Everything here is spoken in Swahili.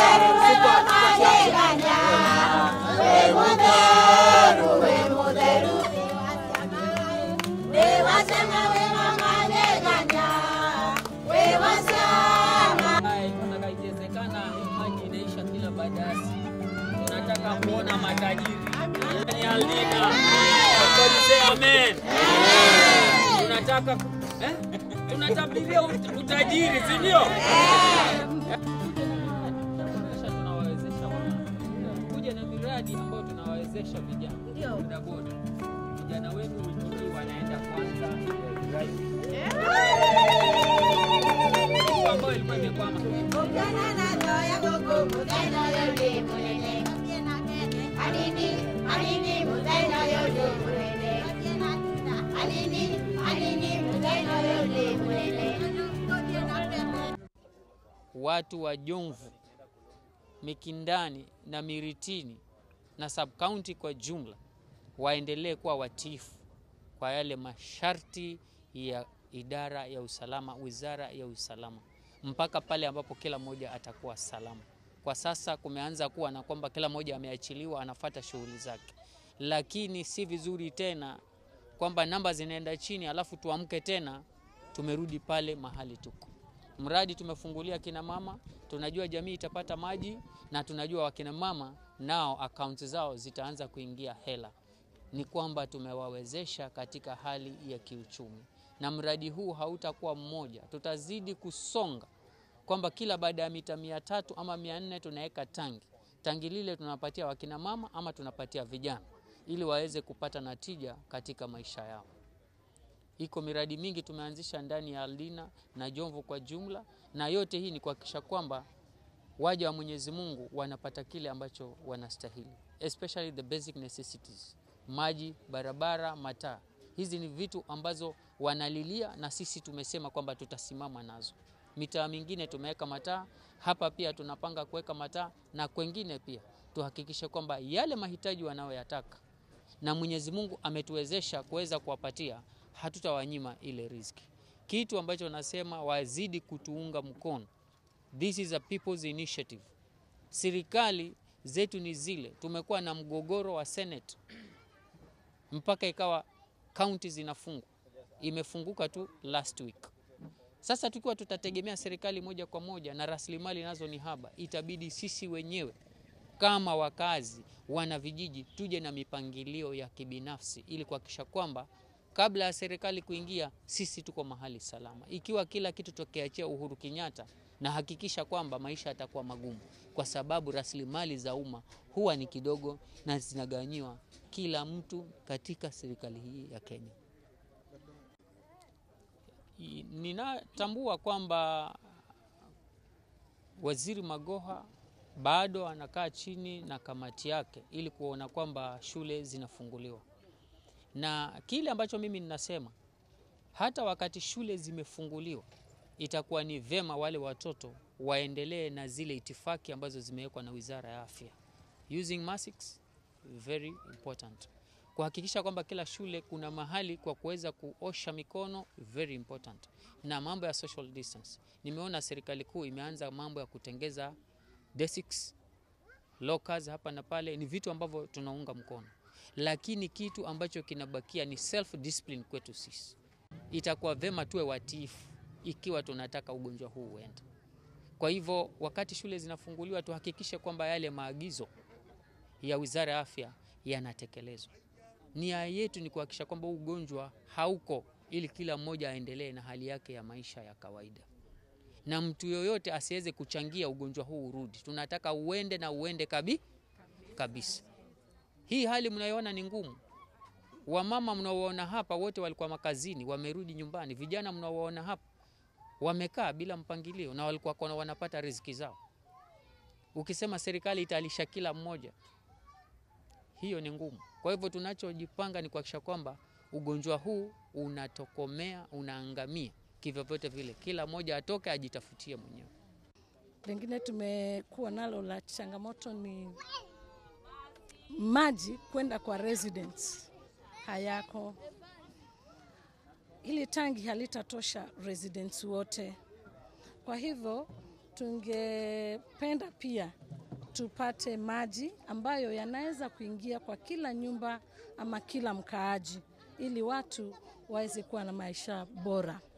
Tunataka ikiwezekana hii maji inaisha kila baada ya siku. Tunataka kuona matajiri. Yaani Aldina. Somebody say amen. Tunataka eh? Tunatabiria ut- utajiri, si ndio? Kisha tunawawezesha watu. Kuja na miradi ambayo tunawawezesha vijana. Bodaboda. Vijana wetu wiki hii wanaenda kwanza driving. Kitu ambayo ilikuwa imekwama. watu wa Jomvu, Mikindani na Miritini na subkaunti kwa jumla waendelee kuwa watiifu kwa yale masharti ya idara ya usalama, wizara ya usalama, mpaka pale ambapo kila mmoja atakuwa salama. Kwa sasa kumeanza kuwa na kwamba kila mmoja ameachiliwa, anafata shughuli zake, lakini si vizuri tena kwamba namba zinaenda chini alafu tuamke tena tumerudi pale mahali tuko. Mradi tumefungulia kina mama, tunajua jamii itapata maji na tunajua wakina mama nao akaunti zao zitaanza kuingia hela. Ni kwamba tumewawezesha katika hali ya kiuchumi, na mradi huu hautakuwa mmoja, tutazidi kusonga kwamba kila baada ya mita mia tatu ama mia nne tunaweka tangi. Tangi lile tunapatia wakina mama ama tunapatia vijana ili waweze kupata natija katika maisha yao. Iko miradi mingi tumeanzisha ndani ya Aldina na Jomvu kwa jumla, na yote hii ni kuhakikisha kwamba waja wa Mwenyezi Mungu wanapata kile ambacho wanastahili, especially the basic necessities: maji, barabara, mataa. Hizi ni vitu ambazo wanalilia, na sisi tumesema kwamba tutasimama nazo. Mitaa mingine tumeweka mataa, hapa pia tunapanga kuweka mataa, na kwengine pia tuhakikishe kwamba yale mahitaji wanayoyataka na Mwenyezi Mungu ametuwezesha kuweza kuwapatia, hatutawanyima ile riziki. Kitu ambacho nasema wazidi kutuunga mkono. This is a people's initiative. Serikali zetu ni zile, tumekuwa na mgogoro wa Senate mpaka ikawa kaunti zinafungwa, imefunguka tu last week. Sasa tukiwa tutategemea serikali moja kwa moja na rasilimali nazo ni haba, itabidi sisi wenyewe kama wakazi wana vijiji tuje na mipangilio ya kibinafsi ili kuhakikisha kwamba kabla ya serikali kuingia, sisi tuko mahali salama. Ikiwa kila kitu tukiachia Uhuru Kenyatta, na hakikisha kwamba maisha yatakuwa magumu, kwa sababu rasilimali za umma huwa ni kidogo na zinagawanyiwa kila mtu katika serikali hii ya Kenya. I- Ninatambua kwamba Waziri Magoha bado anakaa chini na kamati yake ili kuona kwamba shule zinafunguliwa, na kile ambacho mimi ninasema, hata wakati shule zimefunguliwa, itakuwa ni vema wale watoto waendelee na zile itifaki ambazo zimewekwa na Wizara ya Afya, using masks very important, kuhakikisha kwamba kila shule kuna mahali kwa kuweza kuosha mikono very important, na mambo ya social distance. Nimeona serikali kuu imeanza mambo ya kutengeza desks lockers hapa na pale, ni vitu ambavyo tunaunga mkono, lakini kitu ambacho kinabakia ni self discipline kwetu sisi. Itakuwa vema tuwe watiifu ikiwa tunataka ugonjwa huu uende. Kwa hivyo, wakati shule zinafunguliwa, tuhakikishe kwamba yale maagizo ya Wizara ya Afya yanatekelezwa. Nia yetu ni kuhakikisha kwamba huu ugonjwa hauko, ili kila mmoja aendelee na hali yake ya maisha ya kawaida na mtu yoyote asiweze kuchangia ugonjwa huu urudi. Tunataka uende na uende kabi, kabisa. Hii hali mnayoona ni ngumu. Wamama mnaoona hapa wote walikuwa makazini, wamerudi nyumbani. Vijana mnaoona hapa wamekaa bila mpangilio na walikuwa kona wanapata riziki zao. Ukisema serikali italisha kila mmoja, hiyo ni ngumu. Kwa hivyo tunachojipanga ni kuhakikisha kwamba ugonjwa huu unatokomea, unaangamia kivyovyote vile, kila mmoja atoke ajitafutie mwenyewe. Lengine tumekuwa nalo la changamoto ni maji kwenda kwa residents hayako. Hili tangi halitatosha residents wote, kwa hivyo tungependa pia tupate maji ambayo yanaweza kuingia kwa kila nyumba ama kila mkaaji, ili watu waweze kuwa na maisha bora.